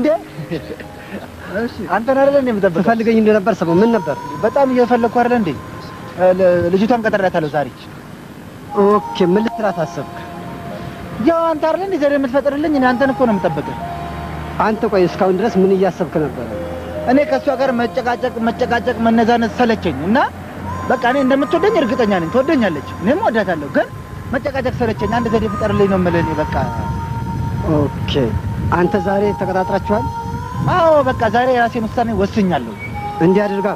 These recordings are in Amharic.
እንዴ አንተን አይደለ እንዴ የምጠብቀው? ትፈልገኝ እንደነበር ሰማሁ። ምን ነበር? በጣም እየፈለግኩ አይደለ እንዴ? ል- ልጅቷን ቀጠሬያታለሁ ዛሬ። ኦኬ፣ ምን ልትላት አሰብክ? ያው አንተ አይደለ እንዴ ዘዴ የምትፈጥርልኝ? እኔ አንተን እኮ ነው የምጠብቅህ። አንተ ቆይ እስካሁን ድረስ ምን እያሰብክ ነበረ? እኔ ከእሷ ጋር መጨቃጨቅ መጨቃጨቅ መነዛነት ሰለቸኝ እና በቃ እኔ እንደምትወደኝ እርግጠኛ ነኝ። ትወደኛለች፣ እኔም ወዳታለሁ። ግን መጨቃጨቅ ሰለቸኝ። አንድ ዘዴ ፍጠርልኝ ነው የምልህ እኔ በቃ። ኦኬ፣ አንተ ዛሬ ተቀጣጥራችኋል? አዎ በቃ ዛሬ የራሴን ውሳኔ ወስኛለሁ። እንዲህ አድርጋ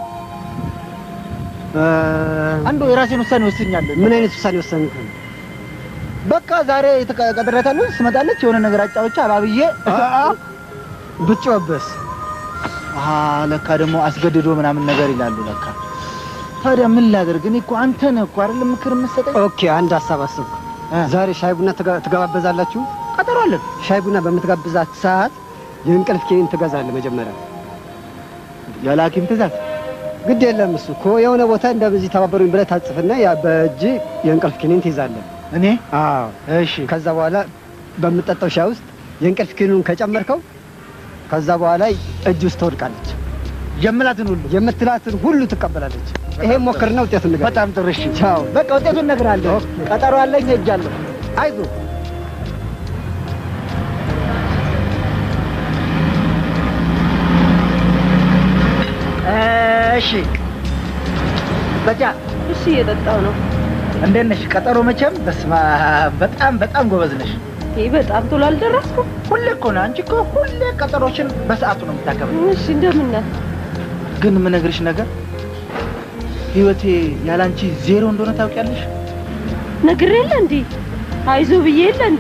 አንዱ የራሴን ውሳኔ ወስኛለሁ። ምን አይነት ውሳኔ ወሰንክ? በቃ ዛሬ ቀጥሬያታለሁ። ስመጣለች የሆነ ነገር አጫውቻ አባብዬ ብትጮህብስ? አሀ ለካ ደግሞ አስገድዶ ምናምን ነገር ይላሉ ለካ። ታዲያ ምን ላደርግ? እኔ እኮ አንተ ነህ እኮ አይደለም ምክር የምትሰጠኝ። ኦኬ፣ አንድ ሀሳብ አሰብኩ። ዛሬ ሻይ ቡና ትጋ- ትጋባበዛላችሁ? ቀጠሮ አለን። ሻይ ቡና በምትጋብዛት ሰዓት የእንቅልፍ ኪኒን ትገዛለህ መጀመሪያ። ያለ ሐኪም ትእዛዝ ግድ የለም እሱ እኮ የሆነ ቦታ እንደዚህ ተባበሩኝ ብለህ ታጽፍና ያ በእጅ የእንቅልፍ ኪኒን ትይዛለህ። እኔ አዎ። እሺ። ከዛ በኋላ በምጠጣው ሻይ ውስጥ የእንቅልፍ ኪኒኑን ከጨመርከው ከዛ በኋላ እጅ ውስጥ ትወድቃለች። የምላትን ሁሉ የምትላትን ሁሉ ትቀበላለች። ይሄ ሞክርና ውጤቱን ንገረኝ። በጣም ጥሩ። እሺ ቻው። በቃ ውጤቱን እነግርሃለሁ። ቀጠሮ አለኝ፣ ሄጃለሁ። አይዞህ እሺ በጃ እሺ፣ እየጠጣው ነው። እንዴት ነሽ? ቀጠሮ መቼም በስመ አብ በጣም በጣም ጎበዝ ነሽ። ይህ በጣም ቶሎ አልደረስኩም። ሁሌ እኮ ነው አንቺ እኮ ሁሌ ቀጠሮችን በሰዓቱ ነው የምታከብረው። እሺ፣ እንደምን ነህ? ግን የምነግርሽ ነገር ህይወቴ ያላንቺ ዜሮ እንደሆነ ታውቂያለሽ። ነግሬ የለ እንዴ? አይዞ ብዬ የለ እንዴ?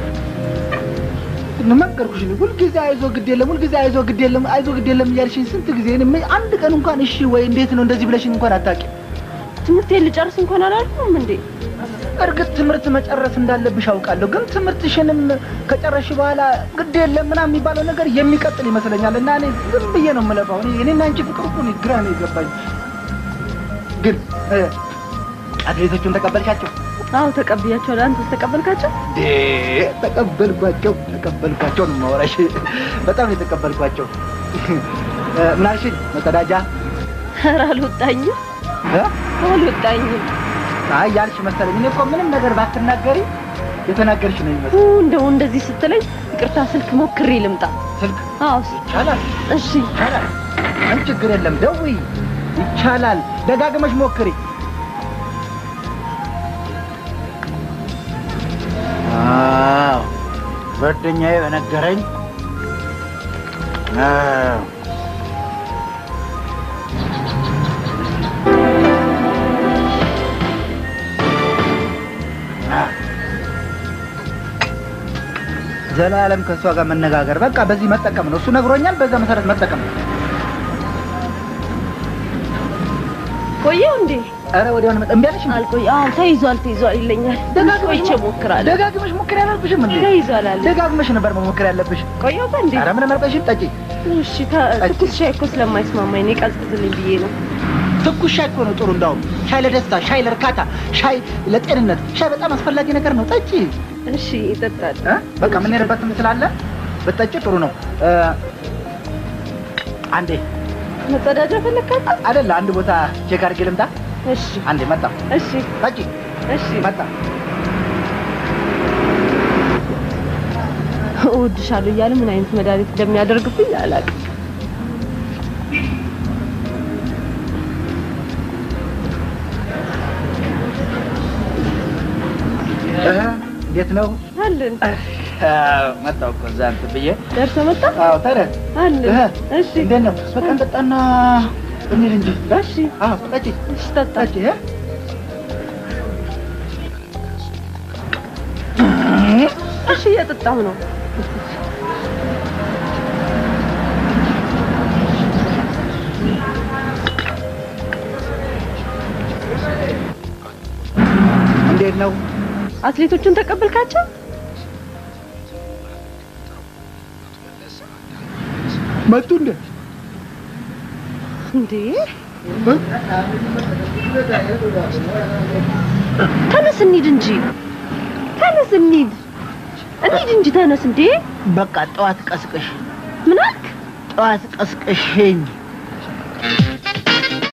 ነገርኩሽ። እኔ ሁልጊዜ አይዞ ግድ የለም ሁልጊዜ አይዞ ግድ የለም አይዞ ግድ የለም እያልሽኝ ስንት ጊዜ እኔ ምን- አንድ ቀን እንኳን እሺ ወይ እንዴት ነው እንደዚህ ብለሽኝ እንኳን አታውቂም። ትምህርቴን ልጨርስ እንኳን አላልኩም እንዴ? እርግጥ ትምህርት መጨረስ እንዳለብሽ አውቃለሁ፣ ግን ትምህርትሽንም ከጨረሽ በኋላ ግድ የለም ምናምን የሚባለው ነገር የሚቀጥል ይመስለኛል እና እኔ ዝም ብዬ ነው የምለፋው። እኔ እኔና አንቺ ፍቅር እኮ እኔ ግራ ነው የገባኝ። ግን እ፣ አትሌቶቹን ተቀበልሻቸው? አዎ ተቀብያቸዋለሁ። አንተስ ተቀበልካቸው? ዴ ተቀበልኳቸው ተቀበልኳቸው ነው የማወራሽ። በጣም ነው የተቀበልኳቸው። እ፣ ምን አልሽኝ? መጸዳጃ ኧረ አልወጣኝም እ? አልወጣኝም። አይ ያልሽ መሰለኝ። እኔ እኮ ምንም ነገር ባትናገሪ የተናገርሽ ነው ኡ፣ የሚመስለው። እንደው እንደዚህ ስትለኝ ይቅርታ ስልክ ሞክሬ ልምጣ። ስልክ አዎ ይቻላል። እሺ ይቻላል። ምን ችግር የለም። ደውይ፣ ይቻላል። ደጋግመሽ ሞክሪ። አዎ ጓደኛዬ በነገረኝ አዎ ዘላለም ከእሷ ጋር መነጋገር በቃ በዚህ መጠቀም ነው። እሱ ነግሮኛል። በዛ መሰረት መጠቀም ነው። ቆየው እንዴ? ኧረ ወዲያውኑ መጠ- እምቢ አለሽ እንዴ? አልቆይ። አዎ ተይዟል ተይዟል ይለኛል። ቆይቼ እሞክራለሁ። ደጋግመሽ ሞክሪ አላልኩሽም እንዴ? ተይዟል አለ። ደጋግመሽ ነበር መሞከር ያለብሽ። ቆየው እንዴ? ኧረ ምንም አልቆይሽም። ጠጪ። እሺ ተ- ትኩስ ሻይ እኮ ስለማይስማማኝ ነው ቀዝቅዝልኝ ብዬ ነው። ትኩስ ሻይ እኮ ነው ጥሩ። እንዳውም ሻይ ለደስታ፣ ሻይ ለእርካታ፣ ሻይ ለጤንነት፣ ሻይ በጣም አስፈላጊ ነገር ነው። ጠጪ። እሺ ይጠጣል። እ? በቃ የምንሄድበትም ስላለ ብትጠጪ ጥሩ ነው። እ፣ አንዴ መጸዳጃ ፈለካት? አይደለ አንድ ቦታ ቼክ አድርጌ ልምጣ። እሺ አንዴ መጣ። እሺ ጠጪ። እሺ መጣ። እወድሻለሁ እያለ ምን አይነት መድኃኒት እንደሚያደርግብኝ አላውቅም። እ፣ እንዴት ነው? አለን አዎ፣ መጣሁ እኮ እዛ እንትን ብዬ ደርሶ መጣ አዎ፣ ታዲያ አለን። እህ፣ እሺ እንዴት ነው? በቃ እንጠጣና እንሂድ እንጂ። እሺ አዎ፣ ጠጪ እሺ ጠጣ። ጠጪ። እ? እሺ እየጠጣሁ ነው። እንዴት ነው? አትሌቶቹን ተቀበልካቸው? መጡ እንዴ? እንዴ ተነስ እንሂድ እንጂ ተነስ እንሂድ እንሂድ እንጂ ተነስ እንዴ በቃ ጠዋት ቀስቅሽ ምን አልክ? ጠዋት ቀስቀሽኝ